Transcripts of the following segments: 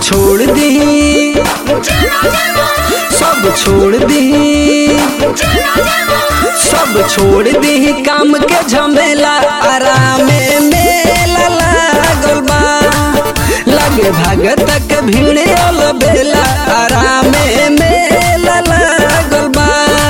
छोड़ दी सब छोड़ दी सब छोड़ दी काम के झमेला आराम मेला लागल बा लगे भगत के भीड़ अल बेला आराम मेला लागल बा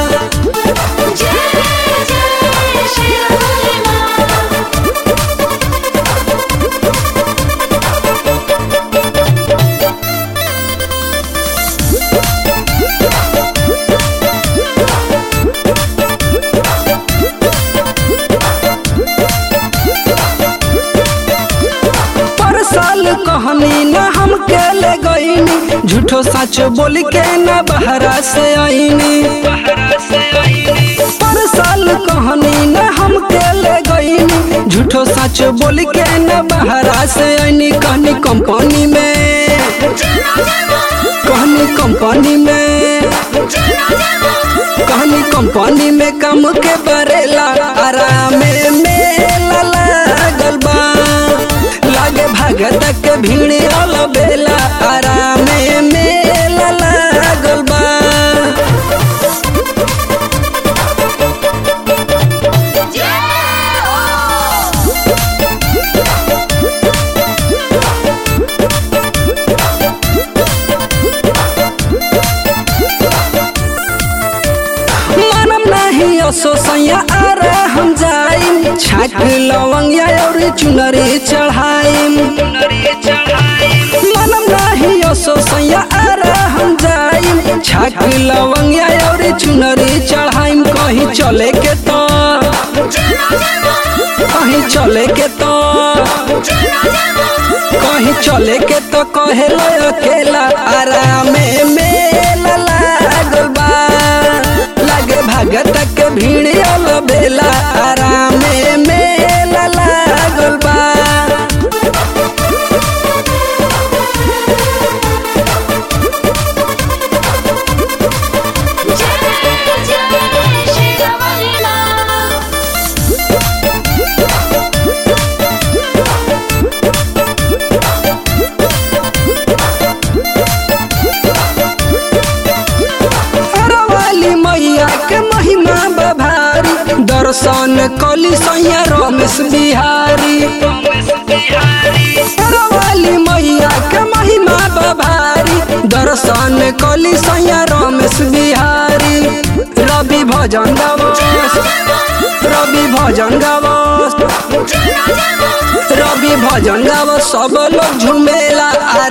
पर साल कहनी न हम के ले गईनी झूठो सच बोल के न बहरा से आईनी पर साल कहनी न हम के ले गईनी झूठो सच बोल के न बहरा से आईनी कहनी कंपनी में कहनी कंपनी में कहनी कंपनी में काम के बरेला आराम मेला लागल बा लागे भगत के भीड़ अल बेला आराम मेला लागल बा मानम नहीं असो सैया आरे हम जाइम छाट लवंगिया और चुनरी चढ़ाइम मानम नहीं असो सैया आरे हम जाइम छाट लवंगिया और चुनरी चढ़ाइम कहीं चले के तो कहीं चले के तो कहीं चले के तो कहे अकेला आराम मेला लागल बा लागे भगत के भीड़ अल बेला आराम मेला लागल बा वाली मैया के महिमा बभारी दर्शन कली सैया रमेश बिहारी वाली मैया के महिमा बभारी दर्शन कली सैया रमेश बिहारी रवि भजन गवस रवि भजन गवस रवि भजन गाव सब लोग झुमेला